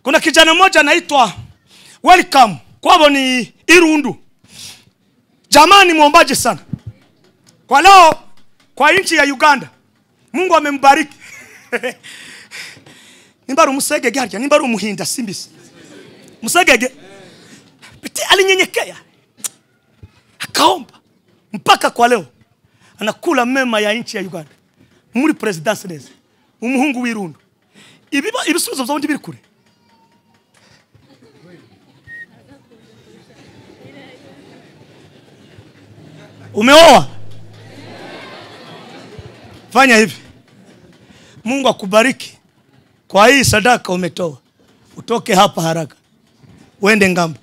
kuna kijana mmoja anaitwa welcome kwavo ni irundu jamaa ni mwombaji sana kwa leo kwa nchi ya uganda mungu amembariki nimbari umusegege harya nimbari umuhinda simbisi musegege Beti alinyenyekea akaomba mpaka kwa leo anakula mema ya nchi ya uganda muri presidansi neza umuhungu w'irundu ibiba ibisubizo byombi biri kure umeoa fanya hivi mungu akubariki kwa hii sadaka umetoa utoke hapa haraka uende ngambo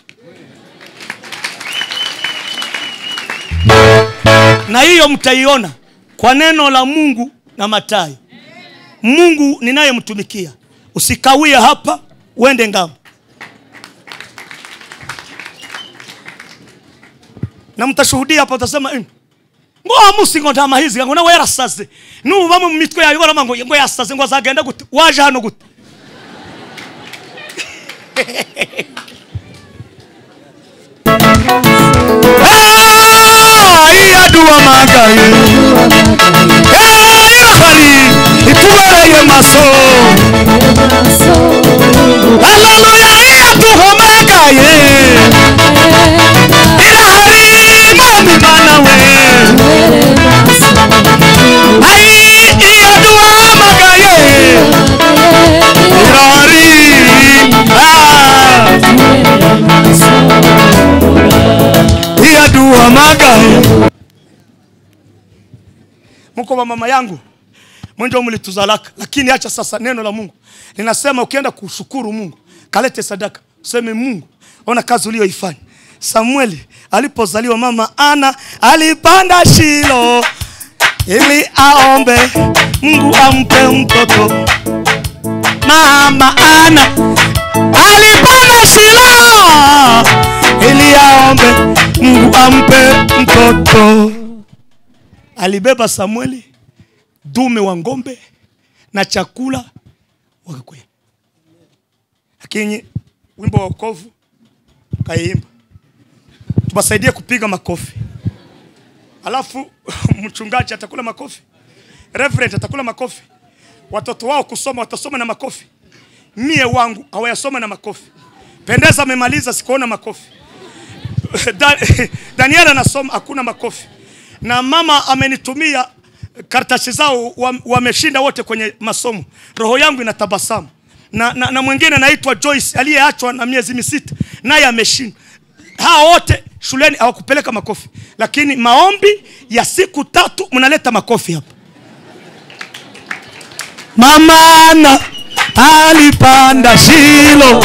na hiyo mtaiona kwa neno la mungu na matayo mungu ninayemtumikia usikawie hapa uende ngambo na mtashuhudia hapa utasema "Mm, ngo amusi ngo nta mahizi ngo nawe yarasaze nuba mu mitwe yawe barama ngo ngo yasaze ngo azagenda gute waje hano gute Ah, iya dua magaye Eh, irahari itubereye maso haleluya iya duhomagaye irahari mwami mana we ai iya duhamagaye irahari ah, iya duhamagaye mko wa mama yangu mwenjo mlituzalaka lakini acha sasa neno la mungu linasema ukienda kushukuru mungu kalete sadaka useme mungu ona kazi uliyoifanya samueli alipozaliwa mama ana alipanda shilo ili aombe mungu ampe mtoto mama ana alipanda shilo ili aombe mungu ampe mtoto alibeba samueli dume wa ngombe na chakula wakakwea lakini wimbo wa wokovu kaimba tuwasaidie kupiga makofi alafu mchungaji atakula makofi reverend atakula makofi watoto wao kusoma watasoma na makofi mie wangu hawayasoma na makofi pendeza amemaliza sikuona makofi Da- daniel anasoma hakuna makofi na mama amenitumia karatasi zao wa- wameshinda wote kwenye masomo roho yangu inatabasamu na, na, na mwingine anaitwa joyce aliyeachwa na miezi misita naye ameshinda hawa wote shuleni hawakupeleka makofi lakini maombi ya siku tatu mnaleta makofi hapa mamana alipanda shilo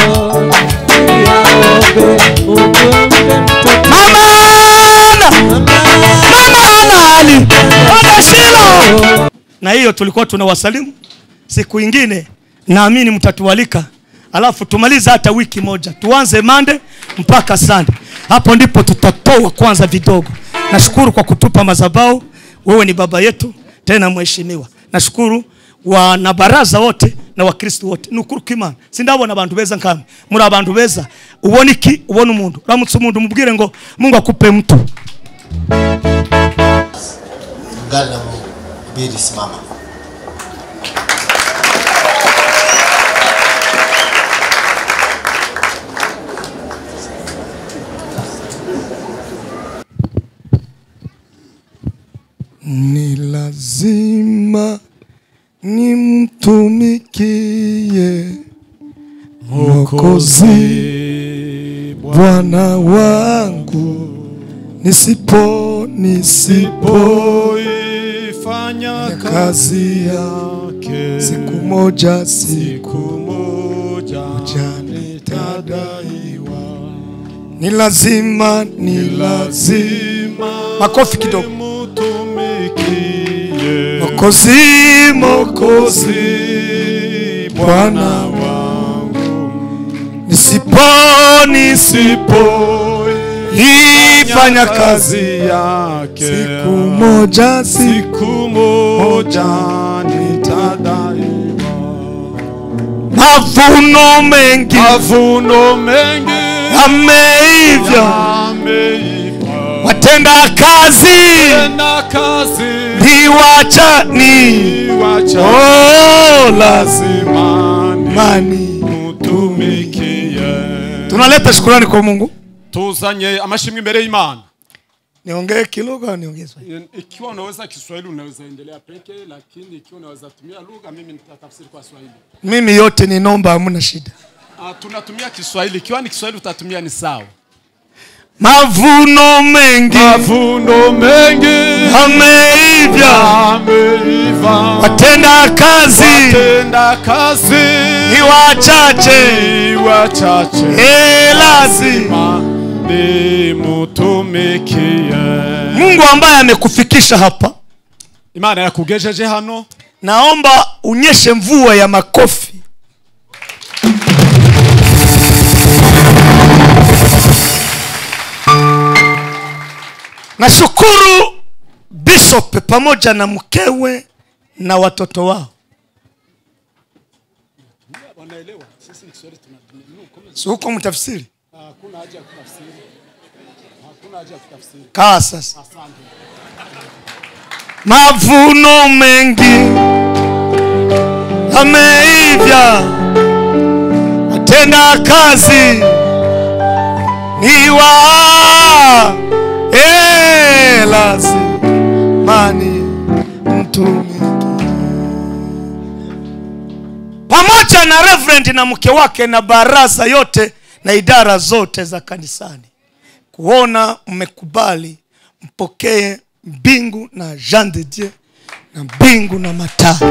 mamana mamana alipanda shilo na hiyo tulikuwa tunawasalimu siku ingine naamini mtatualika alafu tumalize hata wiki moja tuanze mande mpaka sande hapo ndipo tutatoa kwanza vidogo nashukuru kwa kutupa mazabao wewe ni baba yetu tena mheshimiwa nashukuru wanabaraza wote na wakristo wote nukuru kimana sindabona abantu beza nkamwe muri abantu beza ubona iki ubona umuntu uramutse umuntu umubwire ngo mungu akupe mtu Ungana na mhubiri, simama. ni lazima nimtumikie Mwokozi Bwana wangu, nisipo nisipo Poifanya kazi ya yake siku moja siku siku moja moja nitadaiwa. ni lazima ni lazima Lazima Makofi kidogo. mutumikie Mwokozi Mwokozi Mwokozi Bwana Bwana wangu nisipo nisipo ifanya kazi yake siku moja siku siku moja nitadaiwa mavuno mengi mavuno mengi yameivya yameiva watenda kazi tena kazi ni wachani wacha oh, lazimani lazimani mutumikie tunaleta shukurani kwa mungu tuzanye amashimwe imbere y'imana niongee kilugha au niongee Swahili? ikiwa unaweza kiswahili unaweza endelea peke lakini ikiwa unaweza tumia lugha mimi nitatafsiri kwa swahili mimi yote ni nomba hamuna shida Ah, tunatumia kiswahili ikiwa ni kiswahili utatumia ni sawa mavuno mengi mavuno mengi yameivya yameiva watenda kazi tenda kazi ni wachache ni wachache Eh, lazima ni mutumikie mungu ambaye amekufikisha hapa imana yakugejeje hano naomba unyeshe mvua ya makofi nashukuru bishop pamoja na mkewe na watoto wao wanaelewa sisi ni kiswahili tunatumia si huko mtafsiri hakuna haja ya kutafsiri hakuna haja ya kutafsiri kaa sasa asante mavuno mengi yameivya watenda kazi ni wa eh, lazimani mtumiki pamoja na reverend na mke wake na baraza yote na idara zote za kanisani kuona mmekubali mpokee mbingu na jean de dieu na mbingu na mataa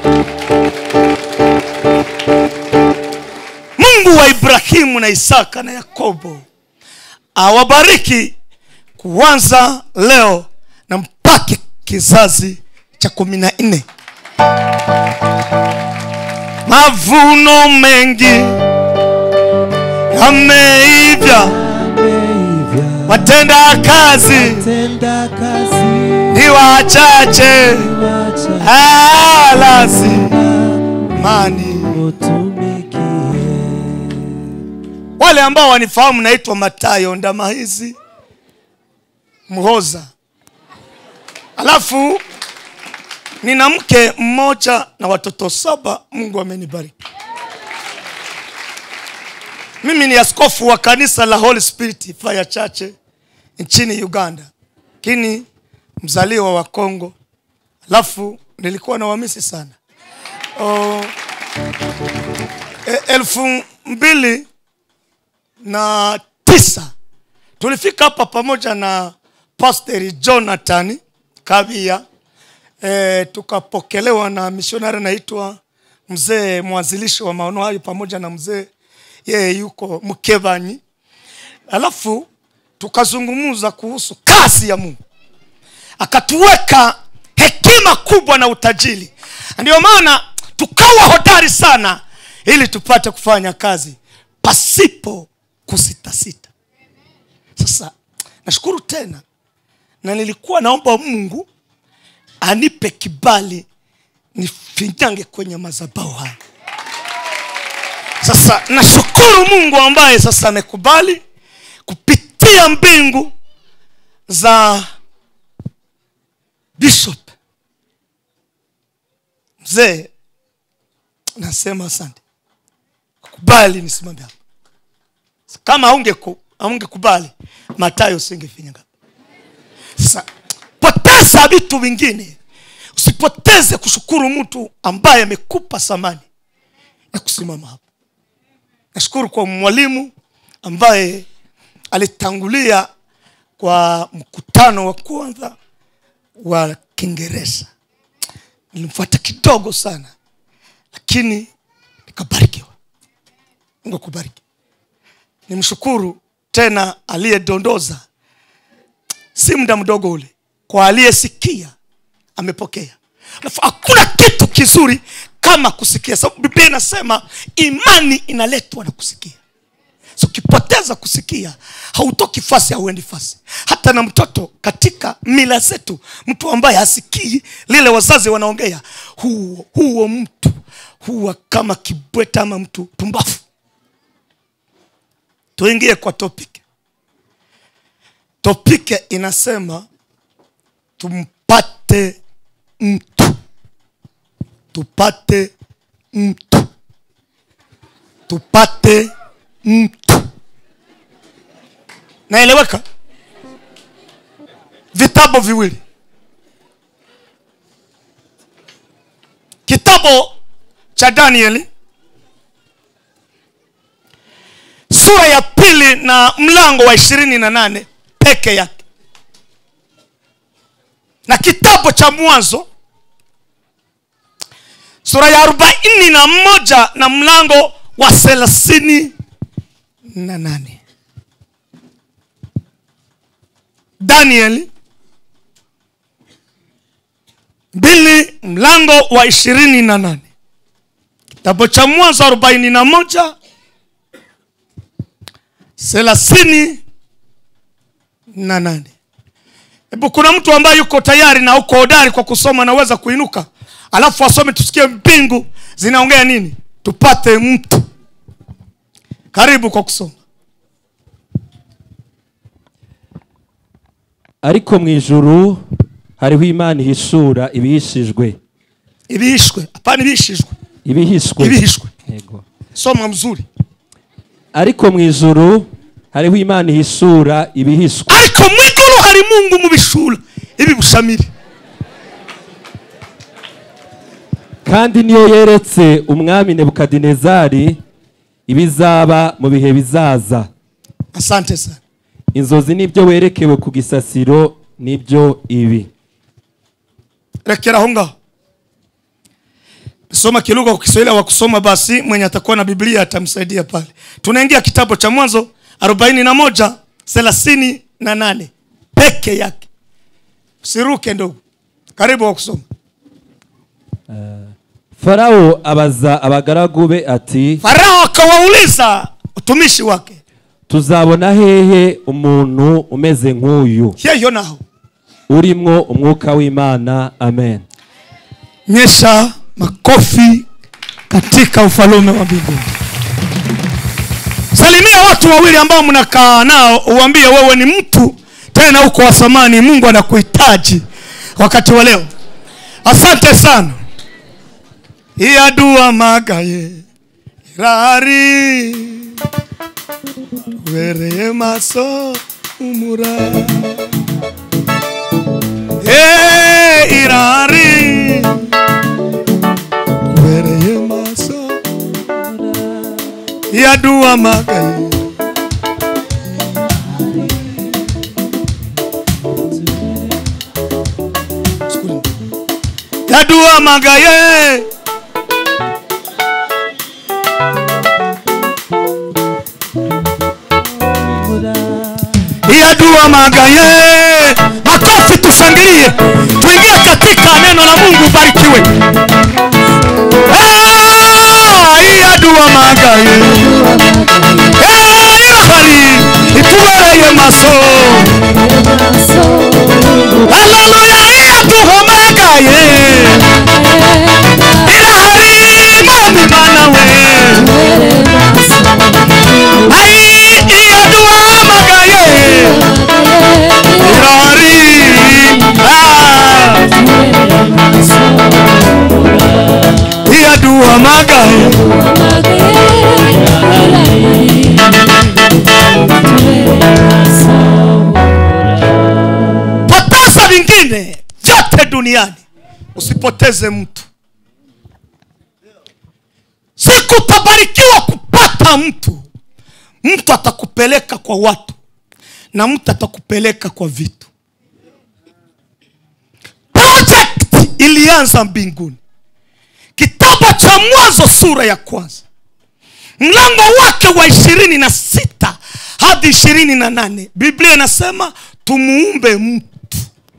mungu wa ibrahimu na isaka na yakobo awabariki kuanza leo na mpake kizazi cha kumi na nne mavuno mengi yameivya watenda kazi tenda kazi ni wachache wacha Ah, lazimani utumikie wale ambao wanifahamu naitwa matayo ndamahizi mhoza alafu nina mke mmoja na watoto saba mungu amenibariki mimi ni askofu wa kanisa la holy spirit fire church nchini uganda lakini mzaliwa wa congo alafu nilikuwa na wamisi sana oh, e, elfu mbili na tisa tulifika hapa pamoja na pasteri jonathan kabia e, tukapokelewa na misionari anaitwa mzee mwanzilishi wa maono hayo pamoja na mzee yeye yuko mkevanyi alafu tukazungumza kuhusu kazi ya mungu akatuweka hekima kubwa na utajiri ndio maana tukawa hodari sana ili tupate kufanya kazi pasipo kusitasita sasa nashukuru tena na nilikuwa naomba mungu anipe kibali nifinyange kwenye mazabau haya sasa nashukuru mungu ambaye sasa amekubali kupitia mbingu za bishop mzee nasema asante kubali nisimame hapa kama aungeku- aungekubali matayo usingefinya hapa sasa poteza vitu vingine usipoteze kushukuru mtu ambaye amekupa thamani ya kusimama hapa nashukuru kwa mwalimu ambaye alitangulia kwa mkutano wa kwanza wa kiingereza nilimfuata kidogo sana lakini nikabarikiwa mungu akubariki nimshukuru tena aliyedondoza si muda mdogo ule kwa aliyesikia amepokea alafu hakuna kitu kizuri kama kusikia sababu biblia inasema imani inaletwa na kusikia so ukipoteza kusikia hautoki fasi hauendi fasi hata na mtoto katika mila zetu mtu ambaye hasikii lile wazazi wanaongea huo, huo mtu huwa kama kibweta ama mtu pumbafu tuingie kwa topic topike inasema tumpate mtu tupate mtu tupate mtu naeleweka vitabu viwili kitabu cha danieli sura ya pili na mlango wa ishirini na nane peke yake na kitabu cha mwanzo sura ya arobaini na moja na mlango wa thelathini na nane danieli mbili mlango wa ishirini na nane kitabu cha mwanzo arobaini na moja thelathini na nane hebu kuna mtu ambaye yuko tayari na uko hodari kwa kusoma anaweza kuinuka alafu asome tusikie mbingu zinaongea nini tupate mtu karibu kwa kusoma ariko mu ijuru hariho imana ihishura ibihishijwe ibihishwe hapana ibihishijwe ibihishwe ibihishwe Yego. soma mzuri ariko mu ijuru hariho imana ihishura ibihishwe ariko mu iguru hari mungu mu bishura ibi bushamiri kandi niyo yeretse umwami nebukadinezari ibizaba mu bihe bizaza asante sana inzozi n'ibyo werekewe ku gisasiro nibyo ibi rekera aho ngaho soma kilugha kwa kiswahili wa kusoma basi mwenye atakuwa na biblia atamsaidia pale tunaingia kitabu cha mwanzo arobaini na moja thelathini na nane peke yake usiruke ndugu karibu wa kusoma farawo abaza abagaragu be ati farao akawauliza utumishi wake tuzabona hehe umuntu umeze nk'uyu yeyo naho urimwo umwuka w'imana amen nyesha makofi katika ufalume wa mbinguni salimia watu wawili ambao mnakaa nao uambie wewe ni mtu tena uko wa thamani mungu anakuhitaji wakati wa leo asante sana iyadua magaye rari wereye maso umura hey, irari wereye maso yadua magaye yadua magaye yadua magaye makofi tushangilie tuingie katika neno la mungu barikiwe iyadua magaye irahari itubereye maso haleluya iyaduha magaye irahari mwami mana we ai iyadua magaye irahari ah, iyadua magaye poteza vingine vyote duniani usipoteze mtu siku utabarikiwa kupata mtu mtu atakupeleka kwa watu na mtu atakupeleka kwa vitu project ilianza mbinguni kitabu cha mwanzo sura ya kwanza mlango wake wa ishirini na sita hadi ishirini na nane biblia inasema tumuumbe mtu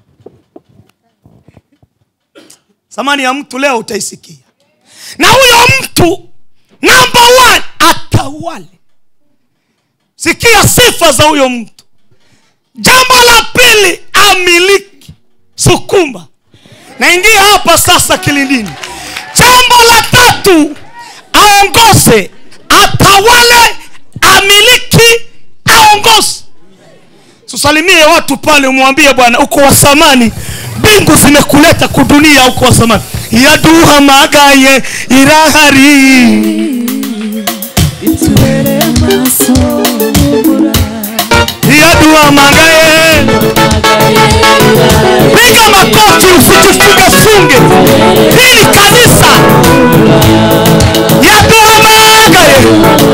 thamani ya mtu leo utaisikia na huyo mtu namba one atawale sikia sifa za huyo mtu jambo la pili amiliki sukuma naingia hapa sasa kilindini jambo la tatu aongoze atawale amiliki aongoze tusalimie watu pale umwambie bwana uko wa samani mbingu zimekuleta kudunia uko wa samani yaduha magaye irahari yaduha magaye piga makofi usijifungefunge hii ni kanisa yaduha magaye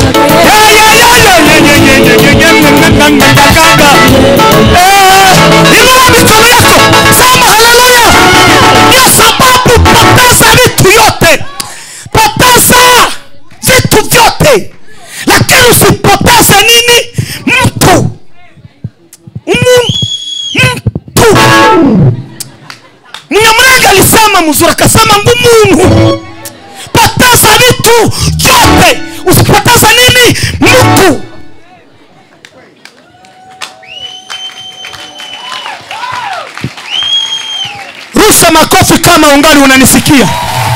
inua mikono yako sema haleluya ndio sababu poteza vitu yote poteza vitu vyote lakini usipoteze nini mtu Umu- mtu mnyamrenge alisema mzuri akasema ngumungu poteza vitu vyote usipoteze nini mtu rusha makofi kama ungali unanisikia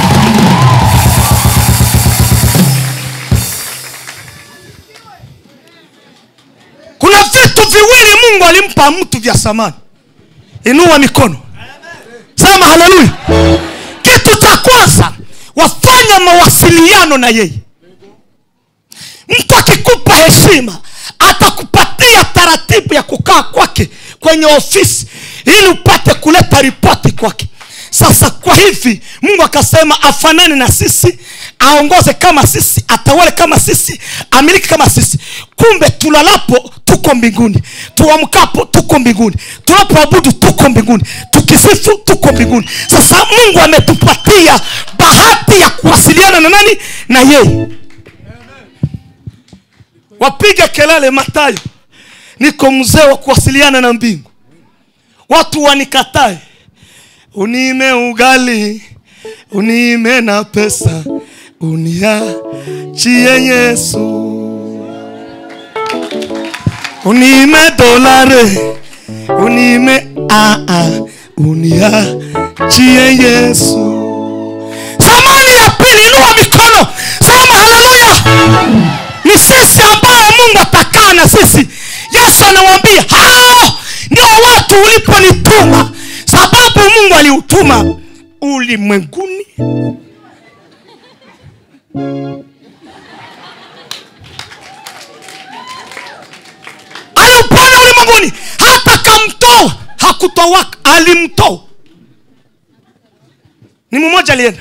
kuna vitu viwili mungu alimpa mtu vya samani inua mikono sema haleluya kitu cha kwanza wafanya mawasiliano na yeye mtu akikupa heshima atakupatia taratibu ya kukaa kwake kwenye ofisi ili upate kuleta ripoti kwake sasa kwa hivi mungu akasema afanane na sisi aongoze kama sisi atawale kama sisi amiliki kama sisi kumbe tulalapo tuko mbinguni tuamkapo tuko mbinguni tunapoabudu tuko mbinguni tukisifu tuko mbinguni sasa mungu ametupatia bahati ya kuwasiliana na nani na yeye wapige kelele matayo niko mzee wa kuwasiliana na mbingu watu wanikatae unime ugali unime na pesa uniachie yesu unime dolare unime aa uniachie yesu samani ya pili inua mikono sema haleluya ni sisi ambayo mungu atakaa na sisi yesu anawambia hao ndio watu uliponituma sababu mungu aliutuma ulimwenguni aliupona ulimwenguni hata kamtoa hakutoa alimtoa ni mmoja alienda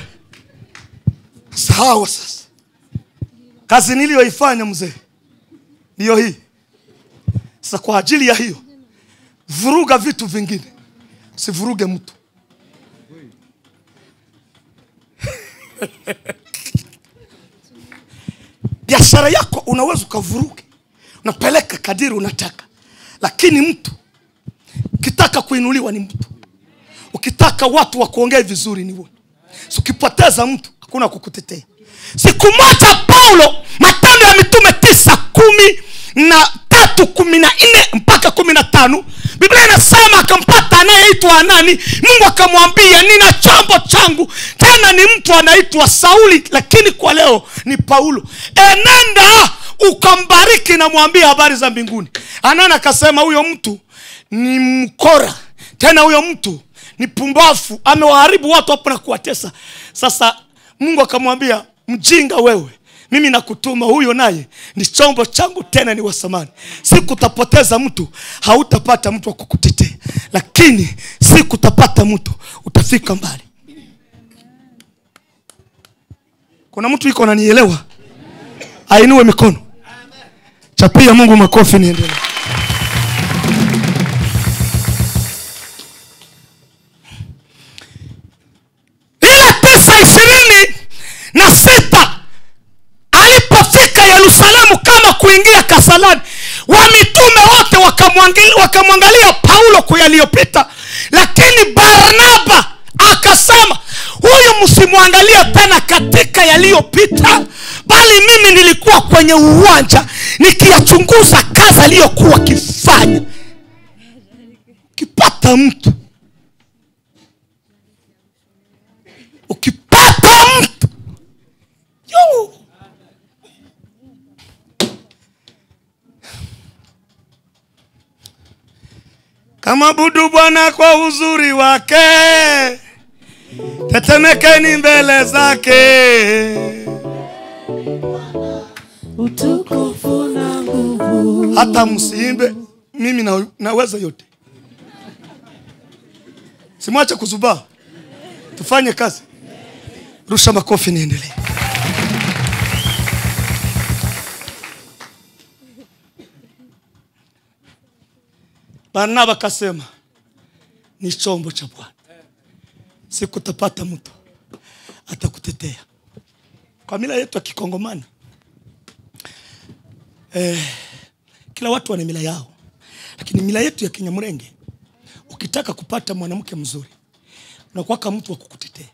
sawa sasa kazi niliyoifanya mzee ndiyo hii sasa kwa ajili ya hiyo vuruga vitu vingine usivuruge mtu biashara yako unaweza ukavuruge unapeleka kadiri unataka lakini mtu ukitaka kuinuliwa ni mtu ukitaka watu wakuongee vizuri ni wewe So, ukipoteza mtu hakuna kukutetea siku moja paulo matendo ya mitume tisa kumi na tatu kumi na nne mpaka kumi na tano biblia inasema akampata anayeitwa anani mungu akamwambia nina chombo changu tena ni mtu anaitwa sauli lakini kwa leo ni paulo enenda ukambariki na mwambie habari za mbinguni anani akasema huyo mtu ni mkora tena huyo mtu ni pumbafu amewaharibu watu hapo na kuwatesa sasa mungu akamwambia mjinga wewe mimi nakutuma huyo naye ni chombo changu tena ni wasamani siku utapoteza mtu hautapata mtu wa kukutetea lakini siku utapata mtu utafika mbali kuna mtu iko nanielewa ainue mikono chapia mungu makofi niendelee ile tisa ishirini na sita alipofika yerusalemu kama kuingia kasalani wamitume wote wakamwangalia wakamwangalia paulo kwa yaliyopita lakini barnaba akasema huyu msimwangalie tena katika yaliyopita bali mimi nilikuwa kwenye uwanja nikiyachunguza kazi aliyokuwa akifanya ukipata mtu ukipata mtu Yo! kama budu bwana kwa uzuri wake tetemekeni mbele zake utukufu na nguvu hata msiimbe mimi na, naweza yote simwache kuzubaa tufanye kazi rusha makofi niendelee barnaba akasema ni chombo cha bwana sikutapata mtu atakutetea kwa mila yetu ya kikongomani eh, kila watu wana mila yao lakini mila yetu ya kinyamrenge ukitaka kupata mwanamke mzuri unakuwaka mtu wa kukutetea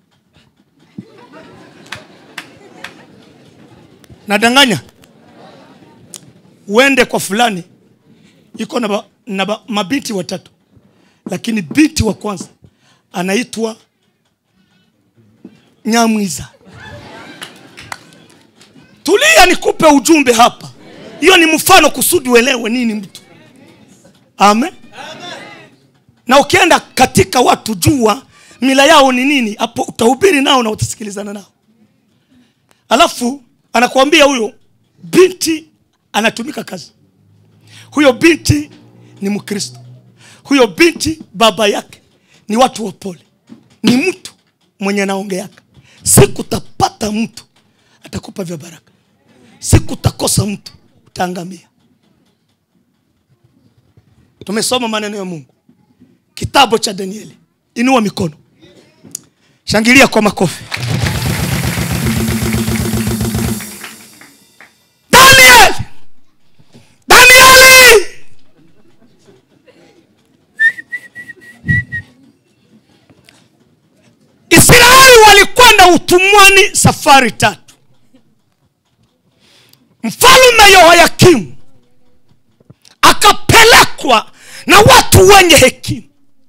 nadanganya uende kwa fulani iko na, ba, na ba, mabinti watatu lakini binti wa kwanza anaitwa nyamwiza tulia nikupe ujumbe hapa hiyo ni mfano kusudi uelewe nini mtu amen na ukienda katika watu jua mila yao ni nini hapo utahubiri nao na utasikilizana nao alafu anakuambia huyo binti anatumika kazi huyo binti ni mkristo huyo binti baba yake ni watu wa pole ni mtu mwenye anaongeaka sikutapata mtu atakupa vya baraka sikutakosa mtu utaangamia tumesoma maneno ya mungu kitabu cha danieli inua mikono shangilia kwa makofi daniel danieli israeli walikwenda utumwani safari tatu mfalume yehoyakimu akapelekwa na watu wenye hekima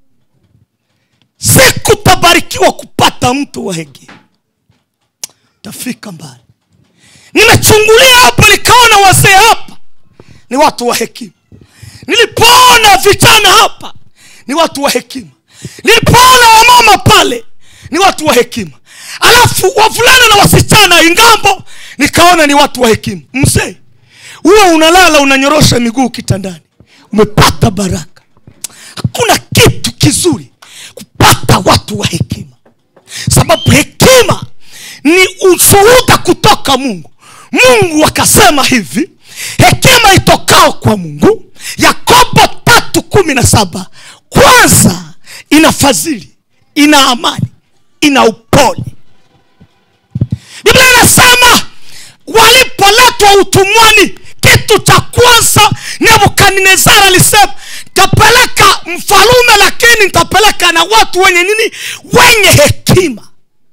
sikutabarikiwa kupata mtu wa hekima tafika mbali nimechungulia hapa nikaona wazee hapa ni watu wa hekima nilipoona vijana hapa ni watu wa hekima nilipoona wamama pale ni watu wa hekima alafu wavulana na wasichana ingambo nikaona ni watu wa hekima mzee huwe unalala unanyorosha miguu kitandani umepata baraka hakuna kitu kizuri kupata watu wa hekima sababu hekima ni ushuhuda kutoka mungu mungu akasema hivi hekima itokao kwa mungu yakobo tatu kumi na saba kwanza ina fadhili ina amani ina upole biblia inasema walipoletwa utumwani kitu cha kwanza nebukadnezar alisema ntapeleka mfalume lakini ntapeleka na watu wenye nini wenye hekima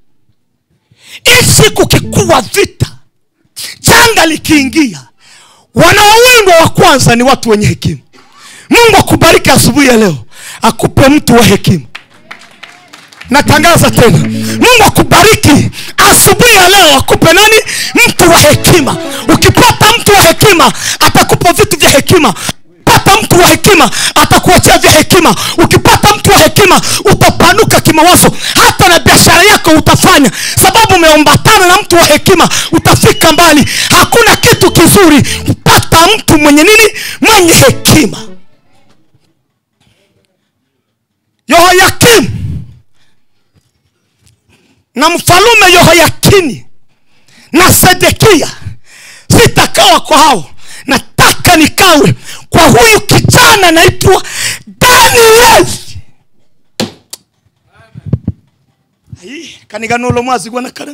isi kukikuwa vita janga likiingia wanaowindwa wa kwanza ni watu wenye hekima mungu akubariki asubuhi ya leo akupe mtu wa hekima natangaza tena mungu akubariki asubuhi ya leo akupe nani mtu wa hekima ukipata mtu wa hekima atakupa vitu vya hekima pata mtu wa hekima atakuachia vya hekima ukipata mtu wa hekima utapanuka kimawazo hata na biashara yako utafanya sababu umeombatana na mtu wa hekima utafika mbali hakuna kitu kizuri kupata mtu mwenye nini mwenye hekima yehoyakimu na mfalume yehoyakini na sedekia sitakawa kwa hao nataka nikawe kwa huyu kijana anaitwa danieli Ai, kaniganulo mwazi gwana karema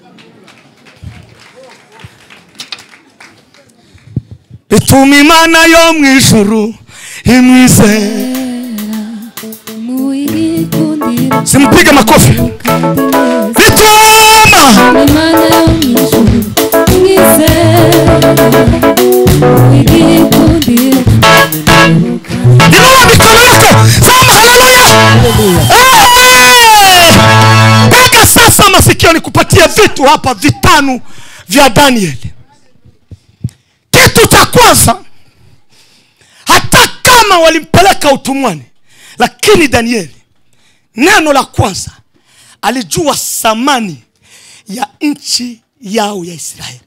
ituma imana yo mu ijuru imwizera muikundira simpige makofi bituma Imana yo mu ijuru mwizera igikundiro inua mikono yako sema haleluya Eh! mpaka sasa masikio nikupatia vitu hapa vitano vya danieli kitu cha kwanza hata kama walimpeleka utumwani lakini danieli neno la kwanza alijua thamani ya nchi yao ya israeli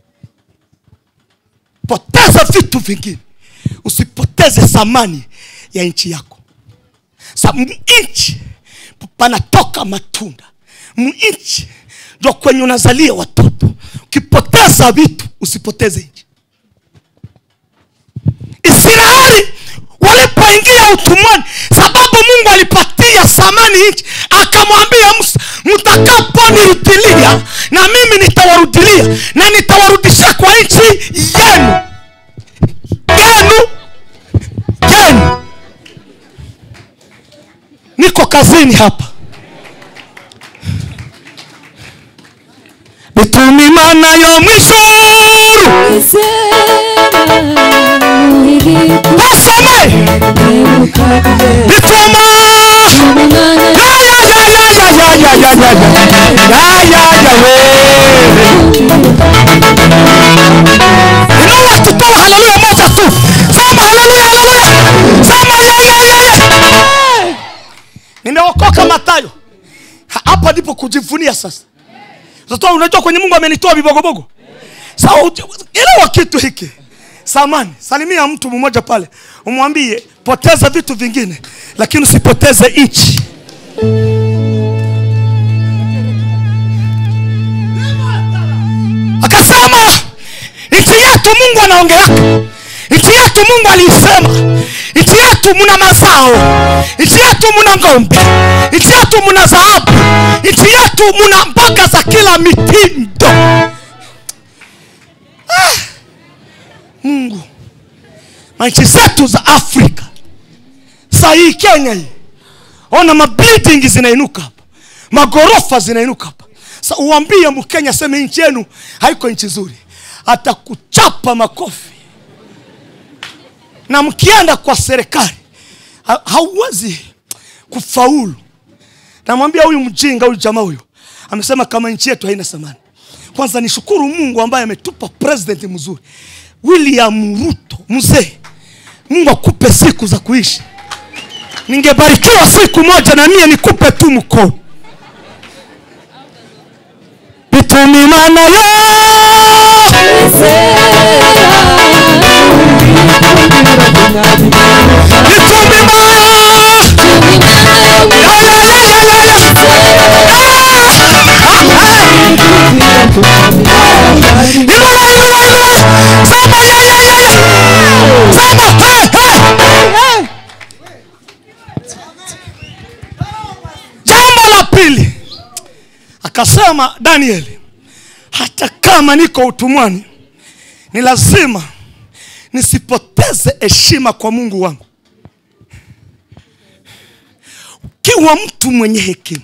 poteza vitu vingine usipoteze thamani ya nchi yako sa nchi panatoka matunda mnchi ndo kwenye unazalia watoto ukipoteza vitu usipoteze nchi israeli walipoingia utumwani sababu mungu alipatia thamani nchi akamwambia musa mtakaponirudilia na mimi nitawarudilia na nitawarudishia kwa nchi yenu yenu yenu niko kazini hapa bitumimana yo mwishuru mwizera igikundiro basome bituma inua tutoa haleluya moja tu sema haleluya haleluya sema yeyeyeye nimeokoka matayo Ha- hapa ndipo kujivunia sasa sasa unajua kwenye mungu amenitoa vibogobogo sawa uji- elewa kitu hiki samani salimia mtu mmoja pale umwambie poteza vitu vingine lakini usipoteze nchi akasema nchi yetu mungu anaongeaka nchi yetu mungu aliisema nchi yetu muna mazao nchi yetu muna ng'ombe nchi yetu muna dhahabu nchi yetu muna mboga za kila mitindo ah. mungu manchi zetu za afrika saa hii kenya hii ona mabuilding zinainuka hapa magorofa zinainuka hapa sa uambie mkenya seme nchi yenu haiko nchi nzuri atakuchapa makofi na mkienda kwa serikali ha- hauwezi kufaulu namwambia huyu mjinga huyu jamaa huyu amesema kama nchi yetu haina thamani kwanza nishukuru mungu ambaye ametupa president mzuri william ruto mzee mungu akupe siku za kuishi ningebarikiwa siku moja na mie nikupe tu mkono bitumimana yo jambo la pili akasema danieli hata kama niko utumwani ni lazima nisipoteze heshima kwa mungu wangu ukiwa mtu mwenye hekima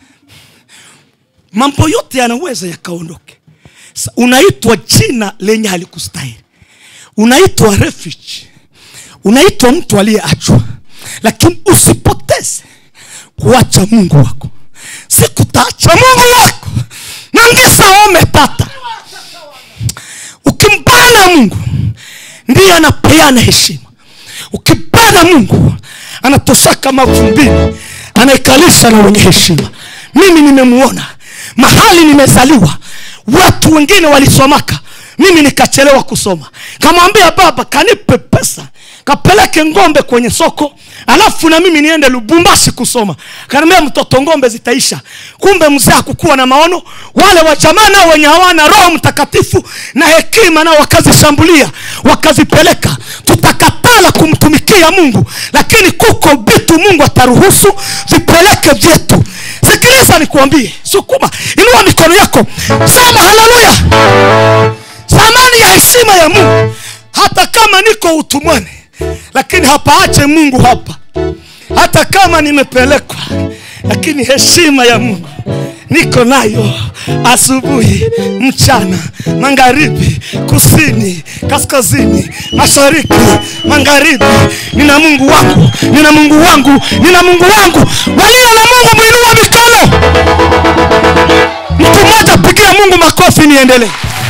mambo yote yanaweza yakaondoke Sa- unaitwa jina lenye halikustahili unaitwa refuge unaitwa mtu aliyeachwa lakini usipoteze kuacha mungu wako sikutaacha mungu wako nangisa umepata ukimbana mungu ndiye anapeana heshima ukibana mungu anatoshaka mavumbini anaikalisha na wenye heshima mimi nimemuona mahali nimezaliwa watu wengine walisomaka mimi nikachelewa kusoma kamwambia baba kanipe pesa kapeleke ngombe kwenye soko alafu na mimi niende lubumbashi kusoma kanaambia mtoto ngombe zitaisha kumbe mzee hakukuwa na maono wale wa jamaa nao wenye hawana roho mtakatifu na hekima nao wakazishambulia wakazipeleka tutakatala kumtumikia mungu lakini kuko vitu mungu ataruhusu vipeleke vyetu sikiliza nikuambie sukuma inua mikono yako sema haleluya thamani ya heshima ya mungu hata kama niko utumwani lakini hapaache mungu hapa hata kama nimepelekwa lakini heshima ya mungu niko nayo asubuhi mchana magharibi kusini kaskazini mashariki magharibi nina mungu wangu nina mungu wangu nina mungu wangu walio na mungu mwinua mikono mtu mmoja pigia mungu makofi niendelee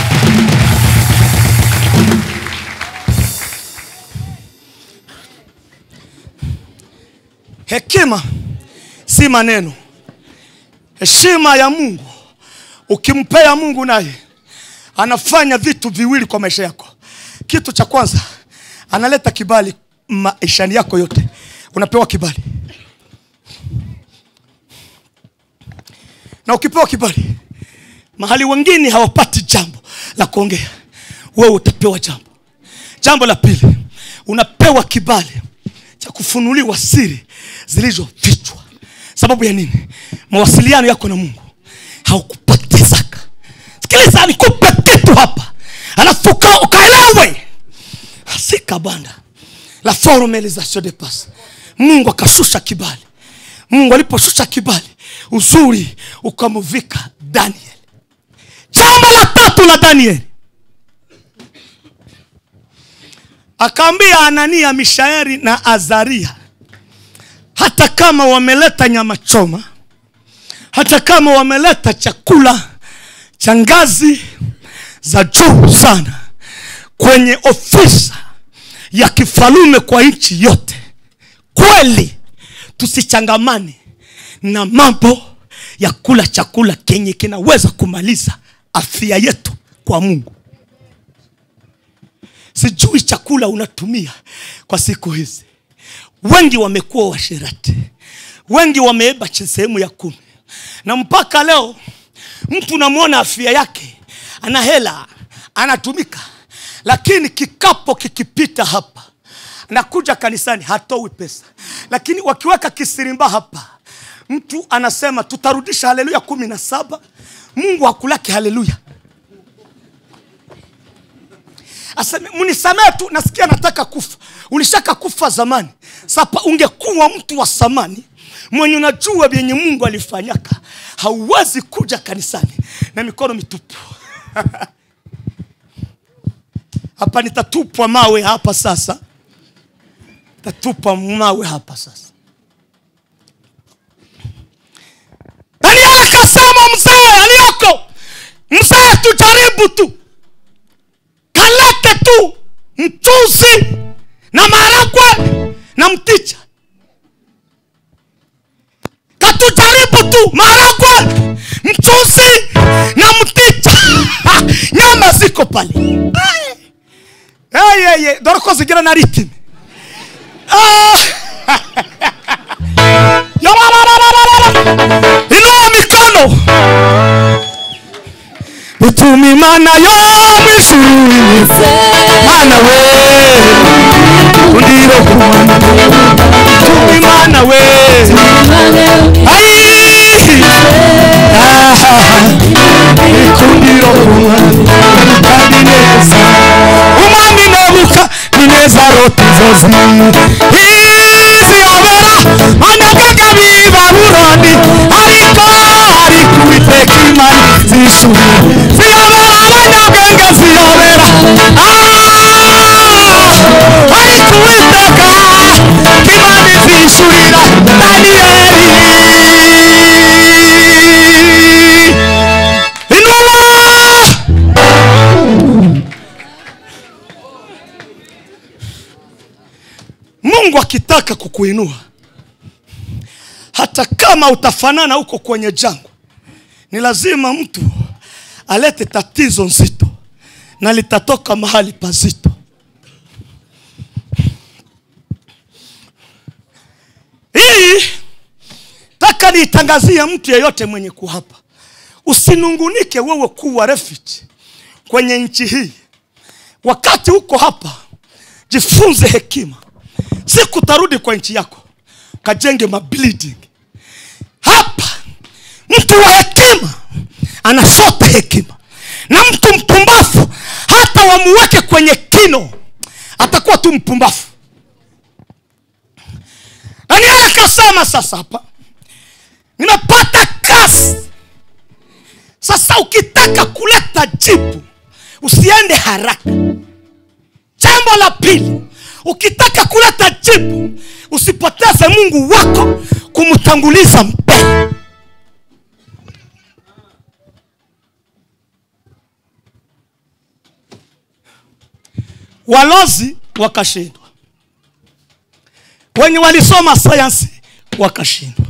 hekima si maneno heshima ya mungu ukimpea mungu naye anafanya vitu viwili kwa maisha yako kitu cha kwanza analeta kibali maishani yako yote unapewa kibali na ukipewa kibali mahali wengine hawapati jambo la kuongea wewe utapewa jambo jambo la pili unapewa kibali cha kufunuliwa siri zilizofichwa sababu ya nini mawasiliano yako na mungu haukupotezaka sikiliza nikupe kitu hapa alafu uka- ukaelewe asika banda la formalisation de passe mungu akashusha kibali mungu aliposhusha kibali uzuri ukamuvika daniel jambo la tatu la danieli akaambia anania mishaeri na azaria hata kama wameleta nyama choma hata kama wameleta chakula cha ngazi za juu sana kwenye ofisa ya kifalume kwa nchi yote kweli tusichangamane na mambo ya kula chakula kenye kinaweza kumaliza afya yetu kwa mungu sijui chakula unatumia kwa siku hizi wengi wamekuwa washirati wengi wameeba chi- sehemu ya kumi na mpaka leo mtu unamwona afya yake ana hela anatumika lakini kikapo kikipita hapa nakuja kanisani hatoi pesa lakini wakiweka kisirimba hapa mtu anasema tutarudisha haleluya kumi na saba mungu hakulaki haleluya aseme mnisamee tu nasikia nataka kufa ulishaka kufa zamani sapa ungekuwa mtu wa samani mwenye unajua vyenye mungu alifanyaka hauwezi kuja kanisani na mikono mitupu hapa nitatupwa mawe hapa sasa tatupwa mawe hapa sasa daniel akasema mzee aliyoko mzee tujaribu tu kalete tu mchuzi na maragwe na mticha katujaribu tu maragwe mchuzi na mticha nyama ziko pale Ai. Ai, ai, ai. dore ko zigira na ritime Ah. Yararararara. inua mikono utuma imana yo mwishuri mana we undiro kumana utuma imana we ai ikundiro kumana kandi neza umwami nebuka ni neza rota inzozi iziyobera anagaga b'i babuloni ariko ariko uwiteka imana zishuri ziyobera abanyabwenge ziyobera Ah! ariko uwiteka imana izishurira daniyeli inuma mungu akitaka kukuinua hata kama utafanana huko kwenye jangwa ni lazima mtu alete tatizo nzito na litatoka mahali pazito hii taka niitangazie mtu yeyote mwenye kuhapa usinungunike wewe kuwa refuge kwenye nchi hii wakati huko hapa jifunze hekima siku utarudi kwa nchi yako kajenge mabuilding hapa mtu wa hekima anasota hekima na mtu mpumbafu hata wamuweke kwenye kino atakuwa tu mpumbafu daniel akasema sasa hapa nimepata kazi sasa ukitaka kuleta jibu usiende haraka jambo la pili ukitaka kuleta jibu usipoteze mungu wako kumtanguliza mbele walozi wakashindwa wenye walisoma sayansi wakashindwa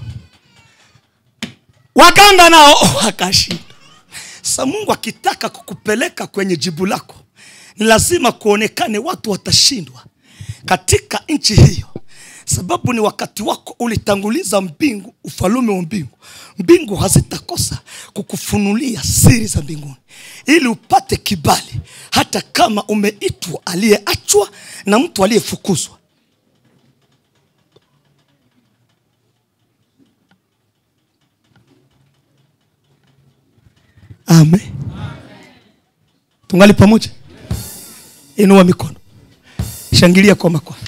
waganga nao wakashindwa sa mungu akitaka kukupeleka kwenye jibu lako ni lazima kuonekane watu watashindwa katika nchi hiyo sababu ni wakati wako ulitanguliza mbingu ufalume wa mbingu mbingu hazitakosa kukufunulia siri za mbinguni ili upate kibali hata kama umeitwa aliyeachwa na mtu aliyefukuzwa amen tungali pamoja inua mikono shangilia kwa makofi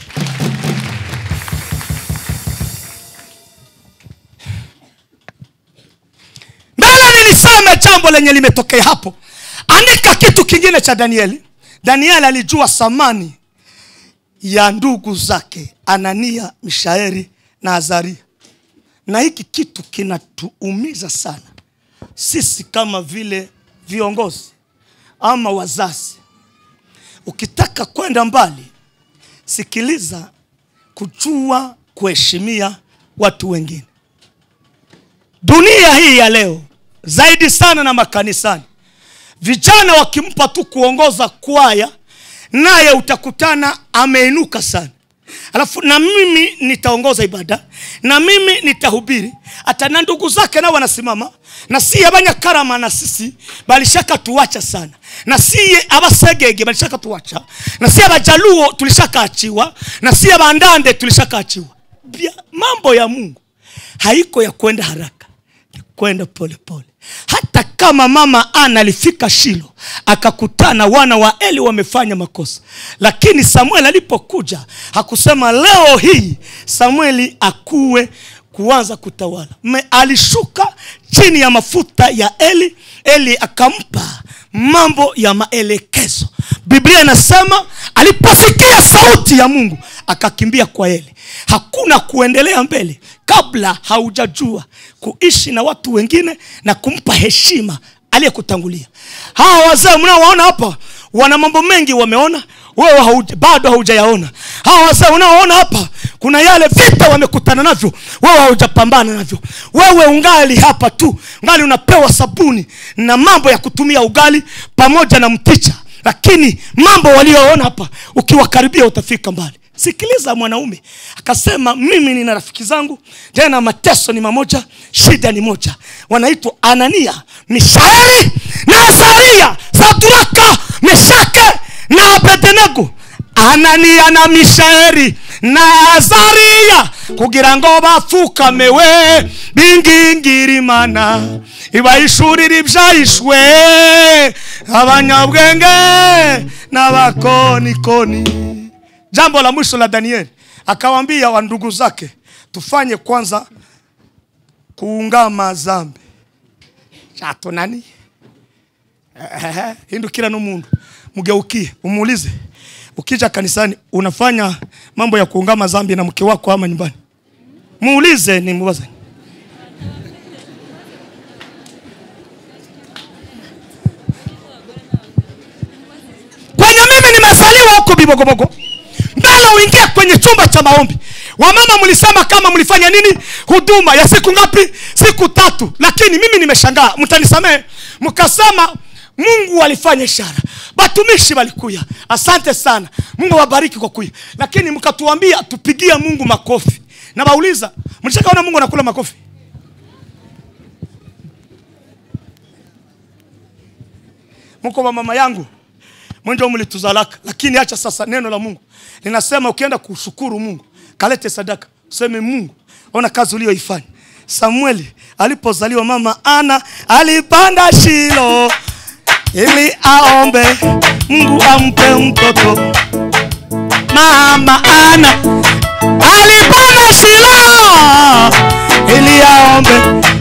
mbele niliseme jambo lenye limetokea hapo andika kitu kingine cha danieli danieli alijua thamani ya ndugu zake anania mishaeri na azaria na hiki kitu kinatuumiza sana sisi kama vile viongozi ama wazazi ukitaka kwenda mbali sikiliza kujua kuheshimia watu wengine dunia hii ya leo zaidi sana na makanisani vijana wakimpa tu kuongoza kwaya naye utakutana ameinuka sana alafu na mimi nitaongoza ibada na mimi nitahubiri hata na ndugu zake nao wanasimama na siye abanyakarama na sisi balishaka tuwacha sana na siye abasegege balishaka tuwacha na siye abajaluo tulishakaachiwa na siye bandande tulishakaachiwa Bia- mambo ya mungu haiko ya kwenda haraka ni kwenda polepole hata kama mama ana alifika shilo akakutana wana wa eli wamefanya makosa lakini samueli alipokuja hakusema leo hii samueli akuwe kuanza kutawala Me, alishuka chini ya mafuta ya eli eli akampa mambo ya maelekezo biblia inasema aliposikia sauti ya mungu akakimbia kwa eli hakuna kuendelea mbele kabla haujajua kuishi na watu wengine na kumpa heshima aliyekutangulia hawa wazee mnaowaona hapa wana mambo mengi wameona wewe hauja, bado haujayaona hawa wazee unaoona hapa kuna yale vita wamekutana navyo wewe haujapambana navyo wewe ungali hapa tu ungali unapewa sabuni na mambo ya kutumia ugali pamoja na mticha lakini mambo walioona hapa ukiwakaribia utafika mbali sikiliza mwanaume akasema mimi nina rafiki zangu tena mateso ni mamoja shida ni moja wanaitwa anania mishaeli na azaria saduraka meshake na abednego anania na mishaeli na azaria kugira ngo bapfukamewe bingingirimana ibahishurira ibyahishwe abanyabwenge n'abakonikoni jambo la mwisho la danieli akawambia wa ndugu zake tufanye kwanza kuungama zambi shato nani Ehe, hindukira n'umundu mugeukie umuulize ukija kanisani unafanya mambo ya kuungama zambi na mke wako ama nyumbani muulize ni muwaze kwenye mimi nimezaliwa huko bibogobogo mbele uingie kwenye chumba cha maombi wamama mlisema kama mlifanya nini huduma ya siku ngapi siku tatu lakini mimi nimeshangaa mtanisamehe mkasema mungu alifanya ishara batumishi walikuya asante sana mungu awabariki kwa kuya lakini mkatuambia tupigie mungu makofi na bauliza mlishakaona mungu anakula makofi mko wa mama yangu mwenjo mlituzalaka lakini acha sasa neno la mungu linasema ukienda kushukuru mungu kalete sadaka useme mungu ona kazi uliyoifanya samueli alipozaliwa mama ana alipanda shilo ili aombe mungu ampe mtoto mama ana alipanda shilo ili aombe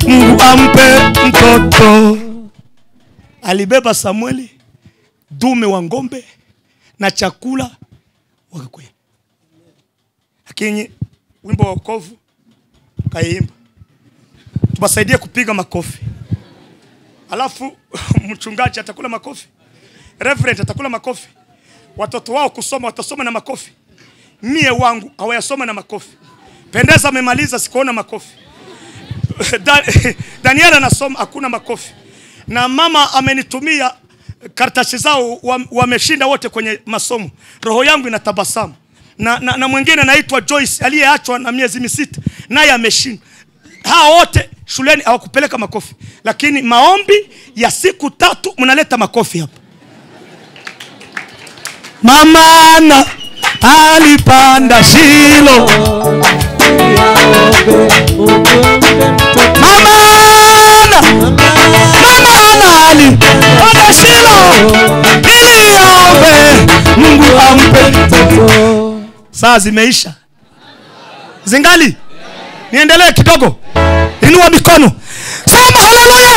mtoto alibeba samueli dume wa ngombe na chakula wakakwea lakini wimbo wa wokovu kaiimba tuwasaidie kupiga makofi alafu mchungaji atakula makofi reverend atakula makofi watoto wao kusoma watasoma na makofi mie wangu hawayasoma na makofi pendeza amemaliza sikuona makofi Da- daniel anasoma hakuna makofi na mama amenitumia karatasi zao wa- wameshinda wote kwenye masomo roho yangu inatabasamu na, na, na mwingine anaitwa joyce aliyeachwa na miezi misita naye ameshinda hawa wote shuleni hawakupeleka makofi lakini maombi ya siku tatu mnaleta makofi hapa mamana alipanda shilo mamana mamana alipanda shilo ili aombe mungu ampe saa zimeisha zingali niendelee kidogo inua mikono sema haleluya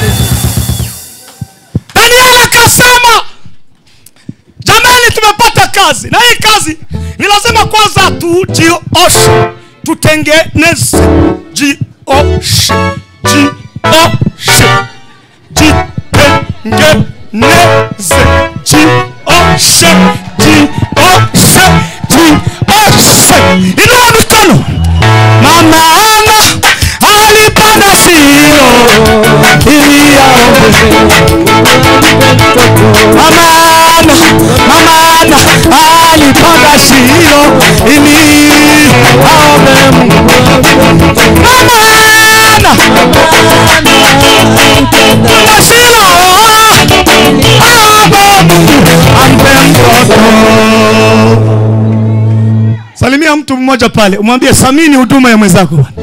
daniel akasema jamani tumepata kazi na hii kazi ni lazima kwanza tujioshe tutengeneze jioshe jioshe jitengeneze jioshe jioshe jioshe inua mikono mama ana alipanda shilo ili aombe mamana mamana alipanda shilo ili aombe Mungu mamana panda shilo aombe Mungu ampe mtoto salimia mtu mmoja pale umwambie samini huduma ya mwenzako bwana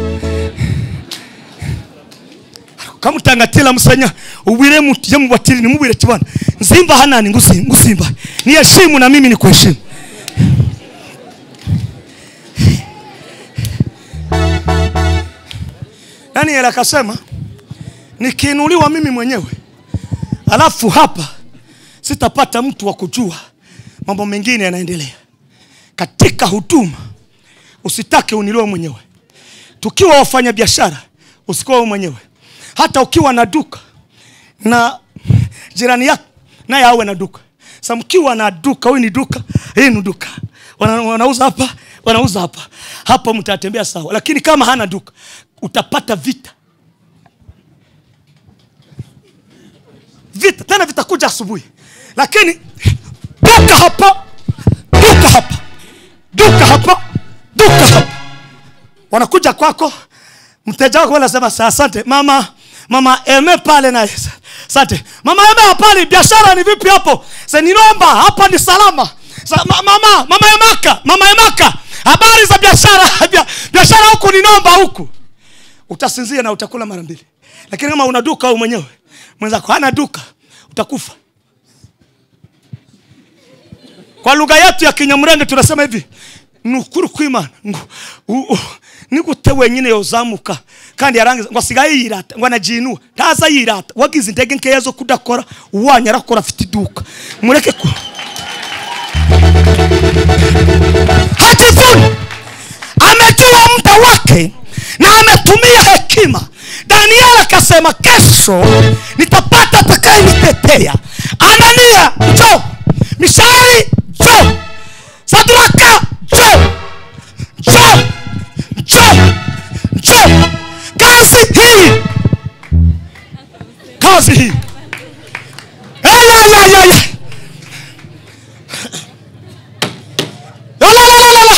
kamutangatila musanya ubwire mutu yamubatiri nimubwire kibana nzimba hanani ngusi- ngusimba niheshimu na mimi nikuheshimu daniel akasema nikiinuliwa mimi mwenyewe alafu hapa sitapata mtu wa kujua mambo mengine yanaendelea katika huduma usitake unilewe mwenyewe tukiwa wafanya biashara usikuwa wewe mwenyewe hata ukiwa na duka na jirani yako naye awe na duka sa mkiwa na duka huyu ni duka hii ni duka Wana, wanauza hapa wanauza hapa hapa mtatembea sawa lakini kama hana duka utapata vita vita tena vitakuja asubuhi lakini duka hapa duka hapa duka hapa duka hapa wanakuja kwako mteja wako anasema "Sa- asante mama mama eme pale na asante mama eme hapani biashara ni vipi hapo se ninaomba hapa ni salama Sa, ma, mama mama emaka mama emaka habari za biashara Bia- biashara huku ninaomba huku utasinzia na utakula mara mbili lakini kama una duka au mwenyewe mwenzako hana duka utakufa kwa lugha yetu ya kinyamurenge tunasema hivi nukuri kwimana ngo u- u- nigute wenyine yozamuka kandi yarangiza ngo asigaye yirata ngo anajiinua ntaza yirata wagize intege nkeya zo kudakora uwanyu arakora afite iduka mureke ku hajivuni amejua muda wake na ametumia hekima daniel akasema kesho nitapata atakayenitetea anania njo mishari njo sadraka njo njo njo njo kazi hii kazi hii Eyayayaya. Yalalalala.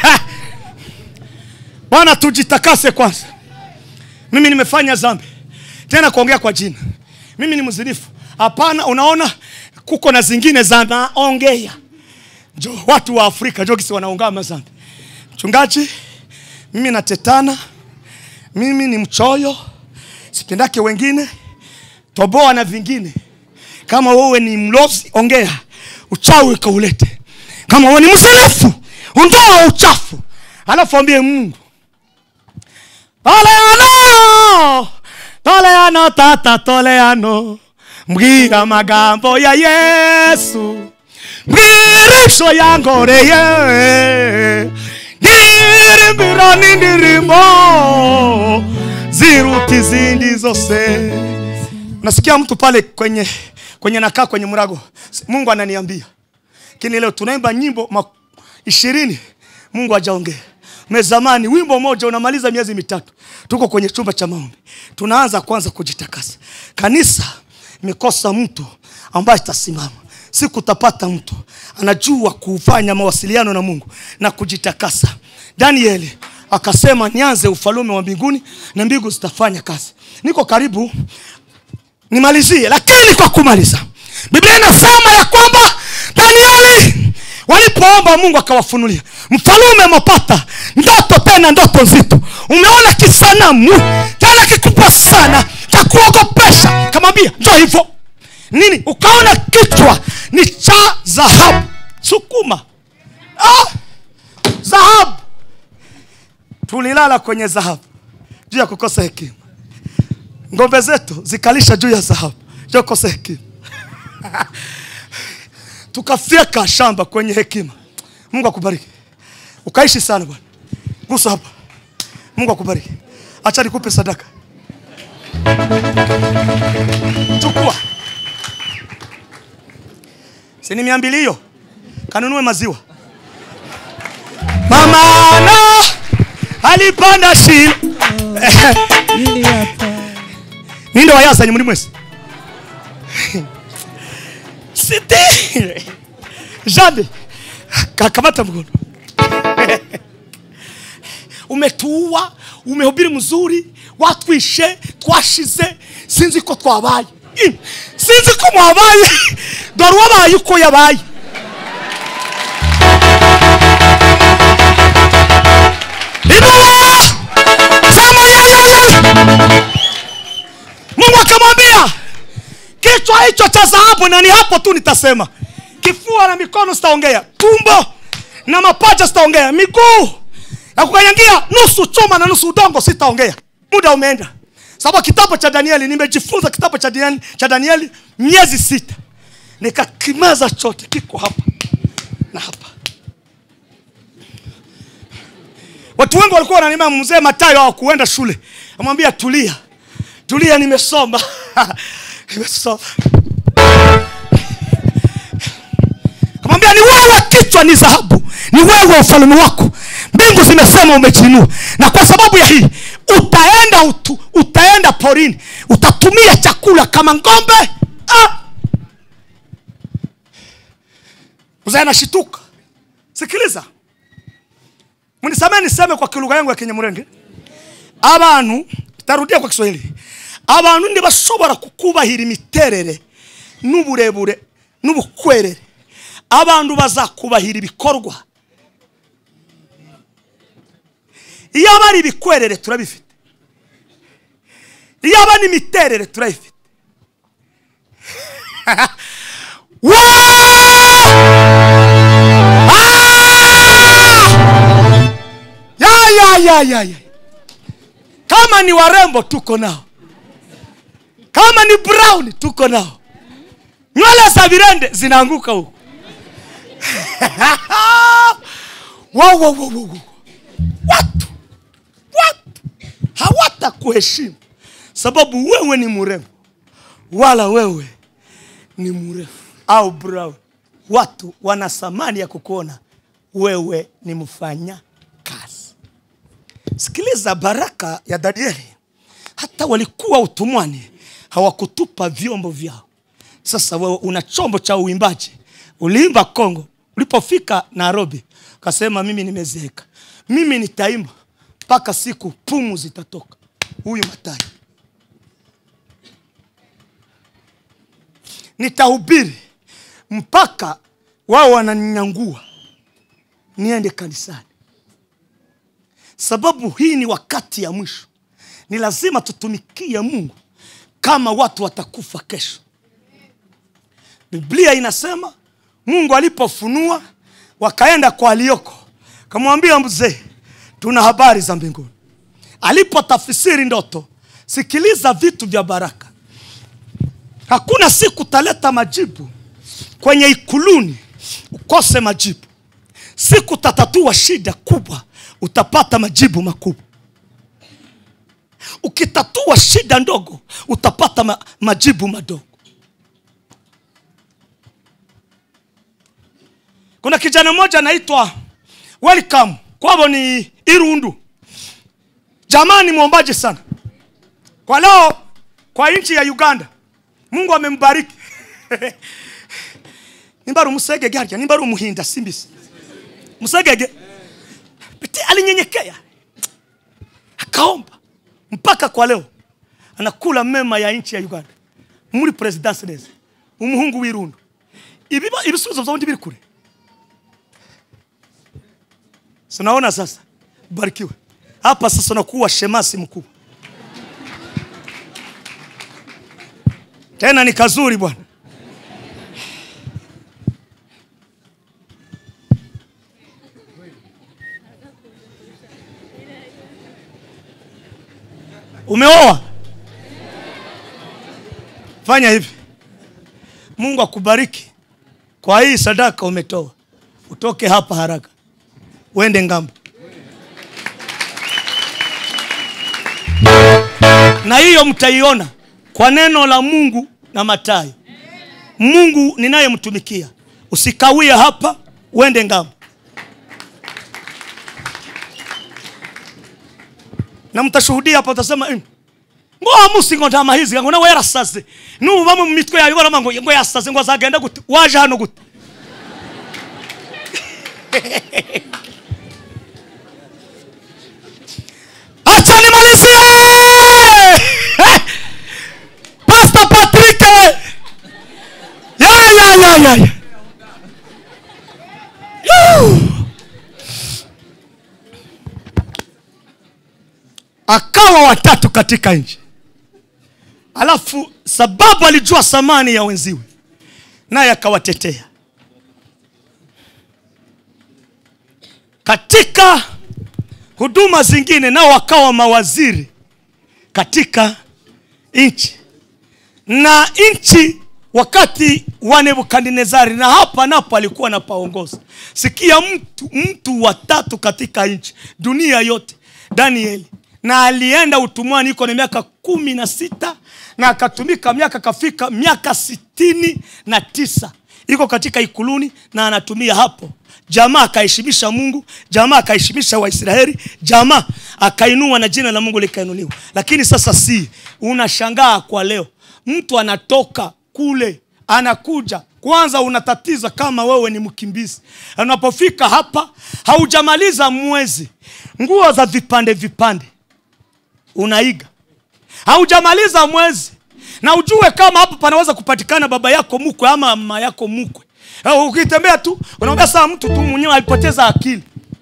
bwana tujitakase kwanza mimi nimefanya zambi tena kuongea kwa jina mimi ni mzinifu hapana unaona kuko na zingine za naongea njo watu wa afrika njo kisi wanaungama zambi mchungaji mimi natetana mimi ni mchoyo sipendake wengine toboa na vingine kama wewe ni mlozi ongea uchawi kaulete kama wewe ni mzinifu ondoa uchafu alafu ambie mungu pale ano toleano tata toleano mbwira amagambo ya yesu mbwirisho yangoreye ndirimbira n'indirimbo ziruta izindi zose nasikia mtu pale kwenye kwenye nakaa kwenye mrago mungu ananiambia lakini leo tunaimba nyimbo ma- ishirini mungu hajaongea mezamani wimbo moja unamaliza miezi mitatu tuko kwenye chumba cha maombi tunaanza kwanza kujitakasa kanisa imekosa mtu ambaye atasimama siku utapata mtu anajua kufanya mawasiliano na mungu na kujitakasa danieli akasema nianze ufalume wa mbinguni na mbingu zitafanya kazi niko karibu nimalizie lakini kwa kumaliza biblia inasema ya kwamba danieli walipoomba mungu akawafunulia mfalume amepata ndoto tena ndoto nzito umeona kisanamu tena kikubwa sana cha kuogopesha kamwambia njo hivyo nini ukaona kichwa ni cha dhahabu sukuma ah, dhahabu tulilala kwenye dhahabu juu ya kukosa hekima ngombe zetu zikalisha juu ya dhahabu juu ya kukosa hekima tukafyeka shamba kwenye hekima mungu akubariki ukaishi sana bwana gusa hapa mungu akubariki acha nikupe sadaka chukua sini mia mbili hiyo kanunue maziwa mamana alipanda shilo ninde wayazanye muri mwese siti jade kakamata mkono umetuua umehubiri mzuri watwishe twashize sinzi ko twabaye Ih, sinzi ko mwabaye dore uwabaye uko yabaye inua sema yeyeye mungu akamwambia kichwa hicho cha dhahabu na ni hapo tu nitasema kifua na mikono sitaongea tumbo na mapaja sitaongea miguu ya kukanyangia nusu chuma na nusu udongo sitaongea muda umeenda sababu kitabu cha danieli nimejifunza kitabu cha danieli, cha danieli miezi sita nikakimeza chote kiko hapa na hapa watu wengi walikuwa wananima mzee matayo hawakuenda shule amwambia tulia tulia nimesoma nimesoma kamwambia ni wewe kichwa ni dhahabu ni wewe ufalme wako mbingu zimesema umejinua na kwa sababu ya hii utaenda utu, utaenda porini utatumia chakula kama ngombe ah! mzee anashituka sikiliza mnisamee niseme kwa kilugha yangu ya kinyamurenge abantu tarudia kwa kiswahili abantu ntibashobora kukubahira imiterere n'uburebure n'ubukwerere abantu bazakubahira ibikorwa iyo aba ari ibikwerere turabifite iyo aba n'imiterere turayifite ya ya ya ya ya kama ni warembo tuko nao kama ni brown tuko nao nywele za virende zinaanguka huku wow, wow, wow, wow. watu watu hawatakuheshimu sababu wewe ni mrembo wala wewe ni mrefu au brown watu wana thamani ya kukuona wewe ni mfanya kazi sikiliza baraka ya danieli hata walikuwa utumwani hawakutupa vyombo vyao sasa wewe una chombo cha uimbaji uliimba kongo ulipofika nairobi ukasema mimi nimezeeka mimi nitaimba mpaka siku pumu zitatoka huyu matai nitahubiri mpaka wao wananinyangua niende kanisani sababu hii ni wakati ya mwisho ni lazima tutumikie mungu kama watu watakufa kesho biblia inasema mungu alipofunua wakaenda kwa alioko kamwambia mzee tuna habari za mbinguni alipotafsiri ndoto sikiliza vitu vya baraka hakuna siku utaleta majibu kwenye ikuluni ukose majibu siku utatatua shida kubwa utapata majibu makubwa ukitatua shida ndogo utapata ma, majibu madogo kuna kijana mmoja anaitwa welcome kwavo ni irundu jamaa ni mwombaji sana kwa leo kwa nchi ya uganda mungu amembariki nimbari umusegege harya nimbari umuhinda simbisi musegege Beti alinyenyekea akaomba mpaka kwa leo anakula mema ya nchi ya uganda muri presidansi neza umuhungu w'irundu Ibiba- ibisubizo vyaundi biri kure sinaona sasa barikiwe hapa sasa nakuwa shemasi mkubwa tena ni kazuri bwana umeoa fanya hivi mungu akubariki kwa hii sadaka umetoa utoke hapa haraka uende ngambo na hiyo mtaiona kwa neno la mungu na matayo mungu ninayemtumikia usikawie hapa uende ngambo na mtashuhudia hapa utasema "Mm, ngoa musingo ntama hizi ngo nawe yarasaze nubu bamwe mu mitwe yawe barama ngo ngo yasaze ngo azagenda gute waje hano gute acha nimalizie Pastor Patrick ya ya ya ya ya. Yuh. akawa watatu katika nchi alafu sababu alijua thamani ya wenziwe naye akawatetea katika huduma zingine nao wakawa mawaziri katika nchi na nchi wakati wa nebukadnezari na hapa napo alikuwa na paongoza sikia mtu mtu watatu katika nchi dunia yote danieli na alienda utumwani iko na miaka kumi na sita na akatumika miaka kafika miaka sitini na tisa iko katika ikuluni na anatumia hapo jamaa akaheshimisha mungu jamaa akaheshimisha waisraeli jamaa akainua na jina la mungu likainuliwa lakini sasa si unashangaa kwa leo mtu anatoka kule anakuja kwanza unatatiza kama wewe ni mkimbizi unapofika hapa haujamaliza mwezi nguo za vipande vipande unaiga haujamaliza mwezi na ujue kama hapo panaweza kupatikana baba yako mkwe ama mama yako mkwe Eh, ukitembea tu unaambia saa mtu tu mwenyewe alipoteza akili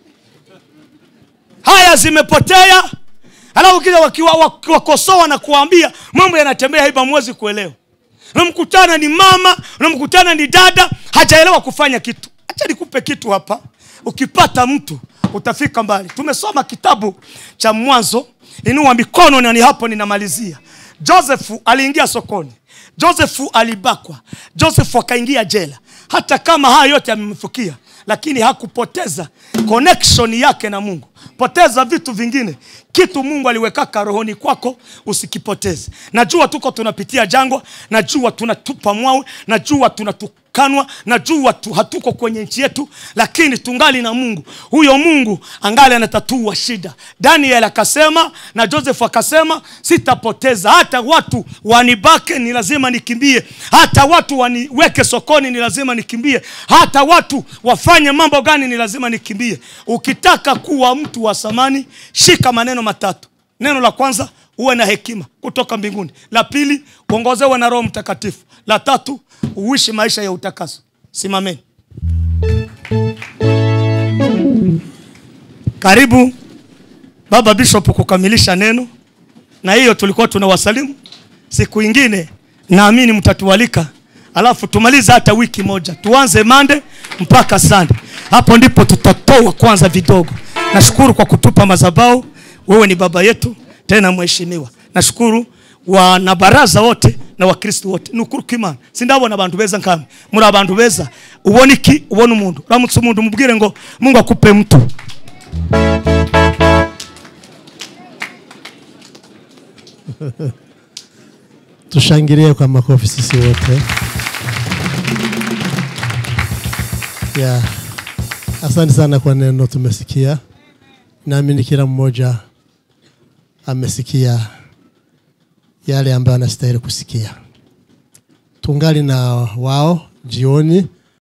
haya zimepotea alafu kija wakiwa wak- wakosoa na kuambia mambo yanatembea hivi hamwezi kuelewa unamkutana ni mama unamkutana ni dada hajaelewa kufanya kitu acha nikupe kitu hapa ukipata mtu utafika mbali tumesoma kitabu cha mwanzo inua mikono na ni hapo ninamalizia josefu aliingia sokoni josefu alibakwa josefu akaingia jela hata kama haya yote yamemfikia lakini hakupoteza connection yake na mungu poteza vitu vingine kitu mungu aliwekaka rohoni kwako usikipoteze najua tuko tunapitia jangwa najua tunatupa mwawe najua tunatukanwa najua tu, hatuko kwenye nchi yetu lakini tungali na mungu huyo mungu angali anatatua shida daniel akasema na joseph akasema sitapoteza hata watu wanibake ni lazima nikimbie hata watu waniweke sokoni ni lazima nikimbie hata watu wafanye mambo gani ni lazima nikimbie ukitaka kuwa mtu wa samani shika maneno matatu neno la kwanza uwe na hekima kutoka mbinguni la pili uongozewe na roho mtakatifu la tatu uishi maisha ya utakaso simameni karibu baba bishop kukamilisha neno na hiyo tulikuwa tunawasalimu siku ingine naamini mtatualika alafu tumalize hata wiki moja tuanze mande mpaka sande hapo ndipo tutatoa kwanza vidogo nashukuru kwa kutupa mazabao wewe ni baba yetu tena mheshimiwa nashukuru wanabaraza wote na wakristo wote ni ukuri kw'imana sindabona abantu beza nkamwe muri abantu beza ubona iki ubona umuntu uramutse umuntu umubwire ngo mungu akupe mtu tushangilie kwa makofi sisi wote yeah. asante sana kwa neno tumesikia naamini kila mmoja amesikia yale ambayo anastahili kusikia tungali na wao jioni